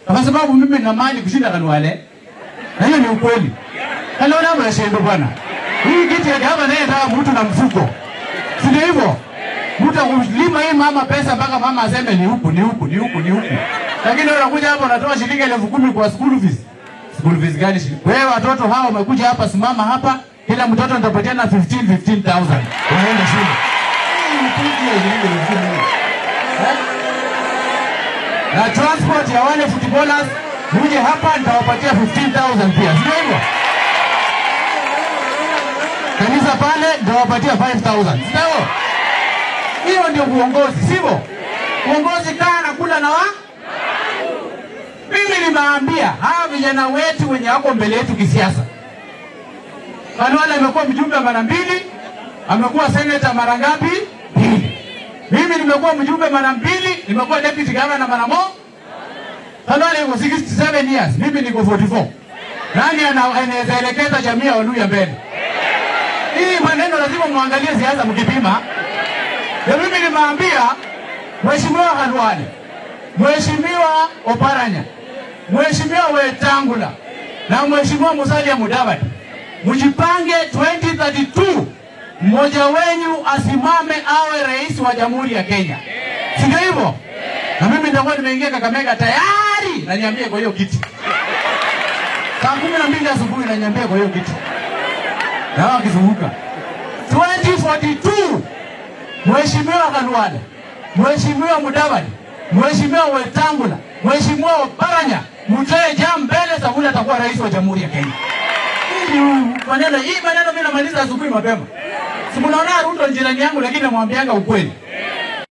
kwa sababu mimi nina mali kushinda Khalwale, na hiyo ni ukweli. Khalwale ameshindwa bwana. Hii kiti ya gavana naye nataka mtu na mfuko, si ndio hivyo? Mtu akulima hii mama pesa mpaka mama aseme ni huku ni huku ni huku ni huku, lakini wewe unakuja hapa unatoa shilingi elfu kumi kwa school fees. School fees gani? shilingi- Wewe watoto hao wamekuja hapa, simama hapa, kila mtoto nitapatiana 15 15000 waende shule. Hii ni piki ya shilingi elfu kumi. Eh? na transport ya wale footballers muje hapa nitawapatia 15000 pia, sio hivyo? Kanisa pale nitawapatia 5000, sio hivyo? Hiyo ndio uongozi, sivyo? Uongozi kaa na kula na wa mimi nimeambia hawa vijana wetu wenye wako mbele yetu kisiasa, Khalwale amekuwa mjumbe mara mbili, amekuwa seneta mara ngapi? Mbili. Mimi nimekuwa mjumbe mara mbili, nimekuwa deputy governor mara moja. Khalwale yuko 67 years, mimi niko 44. Nani ana- anaweza elekeza jamii ya Waluya mbele? Hii maneno lazima muangalie siasa mkipima. Na mimi nimeambia Mheshimiwa Khalwale, Mheshimiwa Oparanya, Mheshimiwa Wetangula na Mheshimiwa Musalia Mudavadi, mjipange 2032 mmoja wenyu asimame awe rais wa Jamhuri ya Kenya, si ndio hivyo? Na mimi nitakuwa nimeingia Kakamega tayari, na niambie kwa hiyo kiti saa kumi na mbili asubuhi, na niambie kwa hiyo kiti na wao wakizunguka 2042 Mheshimiwa Khalwale, Mheshimiwa Mudavadi, Mheshimiwa Wetangula, Mheshimiwa Oparanya, mtoe jam mbele, Sabuni atakuwa rais wa Jamhuri ya Kenya. Hii ni maneno, hii maneno mimi namaliza asubuhi mapema. Si mnaona Ruto ni jirani yangu, lakini namwambianga ukweli.